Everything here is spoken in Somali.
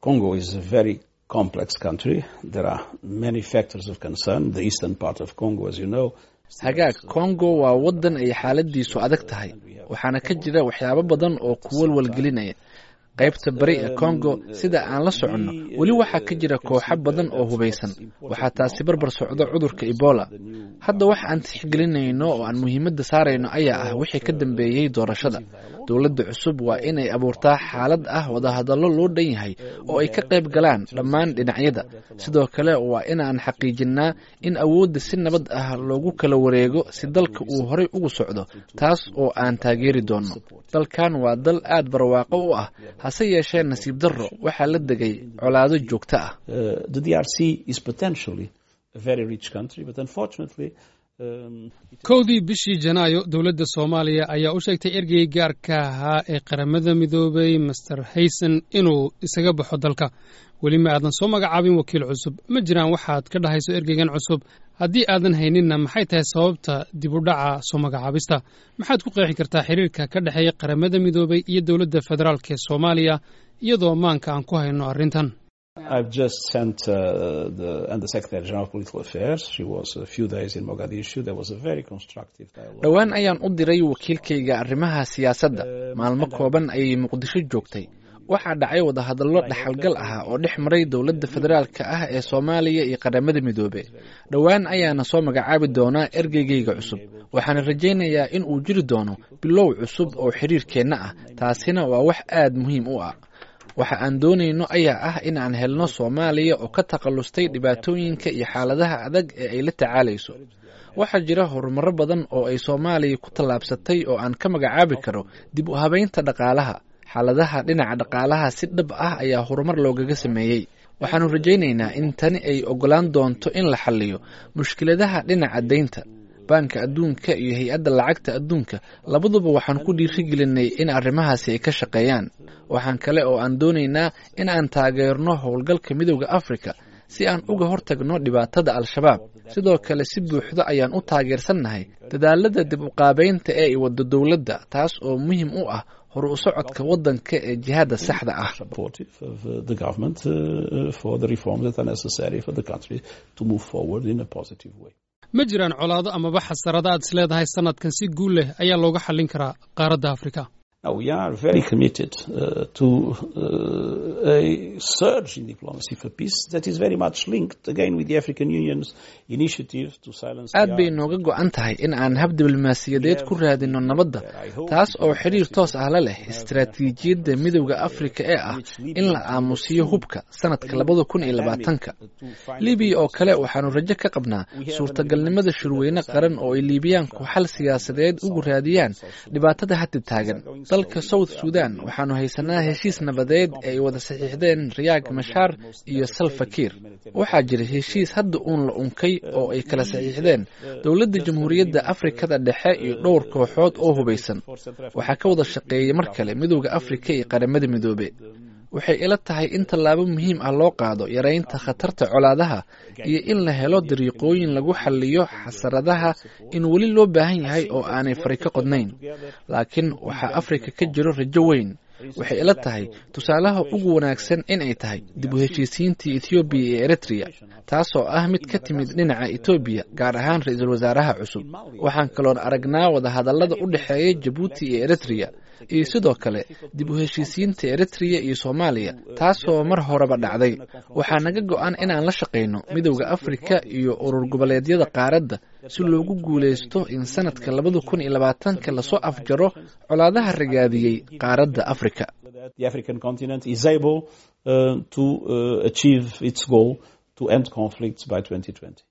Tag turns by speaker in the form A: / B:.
A: Congo is a very complex country. There are many factors of concern. The eastern part of Congo, as you know,
B: hagaag kongo waa waddan ay xaaladiisu adag tahay waxaana ka jira waxyaabo badan oo ku walwalgelinaya qaybta bari ee kongo sida aan la soconno weli waxaa ka jira kooxo badan oo hubaysan waxaa taasi barbar socdo cudurka ebola hadda wax aan tixgelinayno oo aan muhiimadda saarayno ayaa ah wixii ka dambeeyey doorashada dowladda cusub waa inay abuurtaa xaalad ah wadahadallo loo dhan yahay oo ay ka qayb galaan dhammaan dhinacyada sidoo kale waa inaan xaqiijinnaa in awoodda si nabad ah loogu kala wareego si dalka uu horay ugu socdo taas oo aan taageeri doonno dalkan waa dal aad barwaaqo u ah hase yeeshee nasiib darro waxaa la degay colaado joogto ah
C: kowdii bishii janaayo dowladda soomaaliya ayaa u sheegtay ergey gaarka ahaa ee qaramada midoobay master hayson inuu isaga baxo dalka weli ma aadan soo magacaabin wakiil cusub ma jiraan waxaad ka dhahayso ergeygan cusub haddii aadan hayninna maxay tahay sababta dib u dhaca soo magacaabista maxaad ku qeexi kartaa xiriirka ka dhexeeya qaramada midoobay iyo dowladda federaalk ee soomaaliya iyadoo maanka aan ku hayno arrintan
A: I've just sent uh, the Under Secretary General of Political Affairs. She was a few days in Mogadishu. There was a very constructive dialogue.
B: dhowaan ayaan u diray wakiilkayga arrimaha siyaasadda maalmo kooban ayay muqdisho joogtay waxaa dhacay wadahadallo dhaxalgal ah oo dhex maray dowladda federaalka ah ee soomaaliya iyo qaramada midoobe dhowaan ayaana soo magacaabi doonaa ergeygayga cusub waxaana rajaynayaa in uu jiri doono bilow cusub oo xiriirkeenna ah taasina waa wax aad muhiim u ah waxa aan doonayno ayaa ah in aan helno soomaaliya oo ka takallustay dhibaatooyinka iyo xaaladaha adag ee ay la tacaalayso waxaa jira horumaro badan oo ay soomaaliya ku tallaabsatay oo aan ka magacaabi karo dib u habaynta dhaqaalaha xaaladaha dhinaca dhaqaalaha si dhab ah ayaa horumar loogaga sameeyey waxaannu rajaynaynaa in tani ay oggolaan doonto in la xalliyo mushkiladaha dhinaca deynta baanka adduunka iyo hay-adda lacagta adduunka labaduba waxaan ku dhiirigelinay in arrimahaasi ay ka shaqeeyaan waxaan kale oo aan doonaynaa in aan taageerno howlgalka midowda afrika si aan uga hortagno dhibaatada al-shabaab sidoo kale si buuxdo ayaan u taageersannahay dadaalada dib u qaabeynta ee ay waddo dowladda taas oo muhiim u ah hor u socodka waddanka ee jihaadda saxda ah
C: ma jiraan colaado amaba xasarada aad is leedahay sanadkan si guul leh ayaa looga xallin karaa qaaradda afrika
A: Now, we are very committed uh, to uh, a surge in diplomacy for peace that is very much linked again with the African Union's initiative to silence
B: aad bay nooga go-an tahay in aan hab diblomaasiyadeed ku raadino nabadda taas oo xiriir toos ah la leh istaraatiijiyadda midowda afrika ee ah in la aamusiyo hubka sanadka labada kun iyo labaatanka libiya oo kale waxaanu rajo ka qabnaa suurtagalnimada shirweyne qaran oo ay liibiyaanku xal siyaasadeed ugu raadiyaan dhibaatada hadda taagan dalka south sudan waxaanu haysanaa heshiis nabadeed ee ay wada saxiixdeen rayaag mashaar iyo salfakiir waxaa jira heshiis hadda uun la unkay oo ay kala saxiixdeen dowladda jamhuuriyadda afrikada dhexe iyo dhowr kooxood oo hubaysan waxaa ka wada shaqeeyay mar kale midowda afrika iyo qaramada midoobe waxay ila tahay in tallaabo muhiim ah loo qaado yaraynta khatarta colaadaha iyo in la helo dariiqooyin lagu xalliyo xasaradaha in weli loo baahan yahay oo aanay fari ka qodnayn laakiin waxaa afrika ka jiro rajo weyn waxay ila tahay tusaalaha ugu wanaagsan in ay tahay dib u heshiisiintii ethoobiya iyo eritrea taasoo ah mid ka timid dhinaca etoobiya gaar ahaan ra-iisul wasaaraha cusub waxaan kaloon aragnaa wadahadallada u dhexeeya jabuuti iyo eritrea iyo sidoo kale dib u heshiisiinta eritrea iyo soomaaliya taasoo mar horeba dhacday waxaa naga go-an inaan la shaqayno midowda afrika iyo urur goboleedyada qaaradda si loogu guulaysto in sanadka labada kun iyo labaatanka lasoo afjaro colaadaha ragaadiyey qaaradda afrika
A: The African continent is able uh, to uh, achieve its goal to end conflicts by 2020.